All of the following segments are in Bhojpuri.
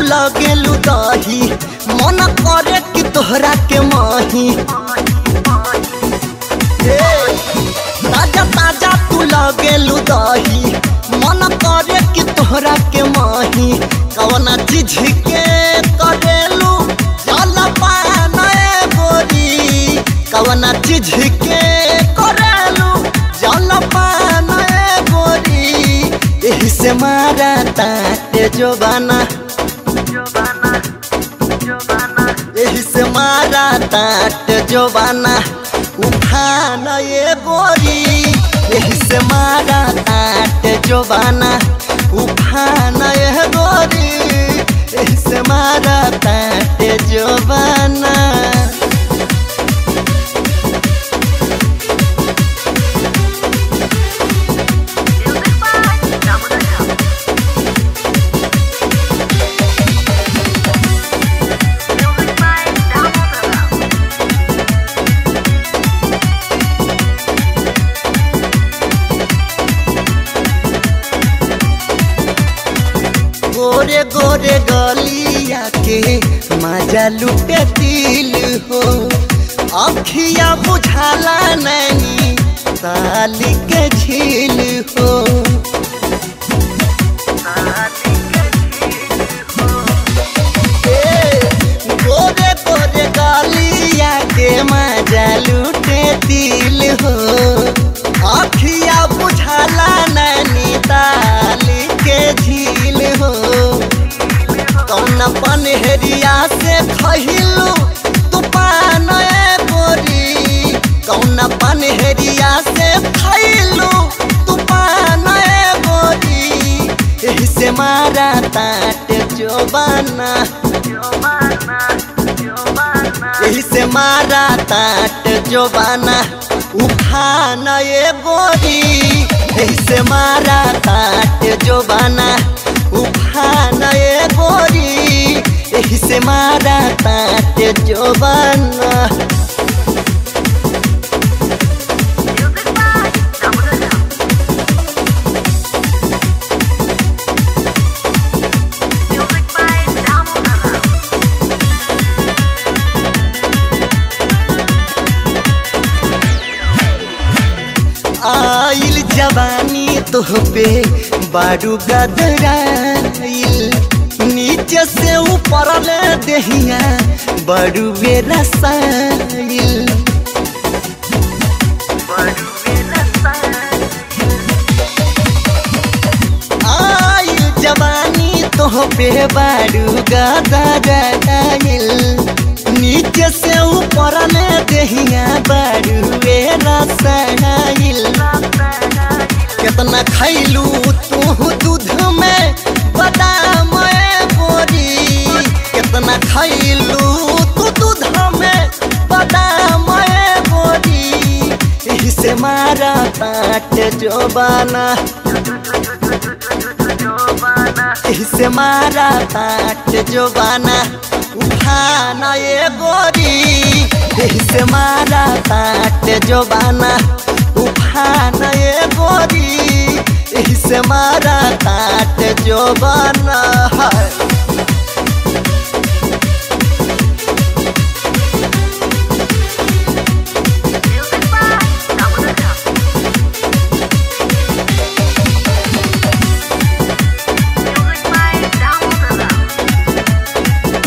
लगेलू दही मन करे कि तोहरा के माही ए, ताजा ताजा तू लगेलू दही मन करे कि तोहरा के माही कवना चीज के करेलू जल पान ए गोरी कवना चीज के करेलू जल पान ए गोरी एही से मारा ताटे जोबाना एही से मारा ताट जोबाना उठान ये गोरी एही से मारा ताट जोबाना उठान ये गोरी एही से मारा ताट जोबाना Music by Damodar Lal. Music by Damodar Lal. गोरे गोरे गलिया के मजा लुटे दिल हो अखिया बुझाला नैनी साली के झील हो ए, गोरे गोरे गलिया के मजा लुटे दिल हो अखिया बुझाला नैनी ताली के झील हो कौन पनहरिया से खहिलू तूफान ए गोरी कौन पनहरिया से खैलू तूफान ए गोरी एही से मारा ताट जोबाना एही से मारा ताट जोबाना उठान ए गोरी एही से मारा ताट जोबाना उठान ए गोरी एही से मारा ताट जोबाना Music by Damodar Lal. Music by Damodar Lal. आइल जवानी तोह पे बारू गदराइल नीचे से ऊपर ले देहिया बड़ू बेरसाइल आइल जवानी तोह पे बारू गदराइल नीचे से ऊपर ले देहिया बड़ू बेरसाइल कितना खैलू तू दूध में बादाम ए बोरी कितना खैलू तू दूध में बादाम ए बोरी एही से मारा ताट जोबाना एही से मारा ताट जोबाना उठाना ये गोरी एही से मारा ताट जोबाना उठाना ये गोरी एही से मारा ताट जोबाना है Music by Damodar Lal. Music by Damodar Lal.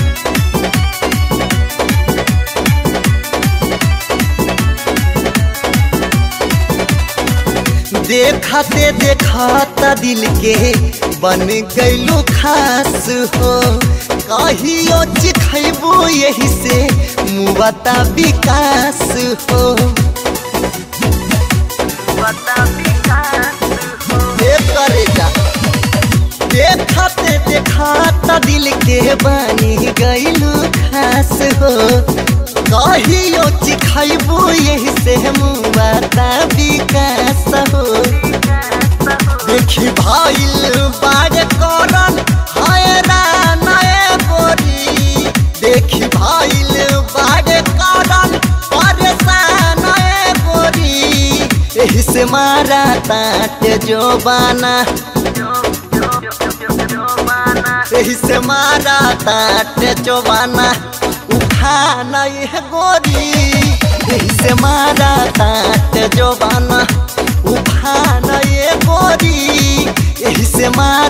देखते देखता दिल के बन गईलू खास हो कहियो चिखैबू यही से मुबता विकास हो ए करेजा देखते देखता दिल के बनी गईलू खास हो कहियो चिखैबू यही से मुबता विकास हो देखी भाईल बाग करन हैरान ए गोरी देखी भाईल बाग करन परेशान ए गोरी एही से मारा ताट जोबाना यही से मारा ताटे जोबाना उठाना ये गोरी यही से मारा ताटे जोबाना उठाना ये गोरी यही से मारा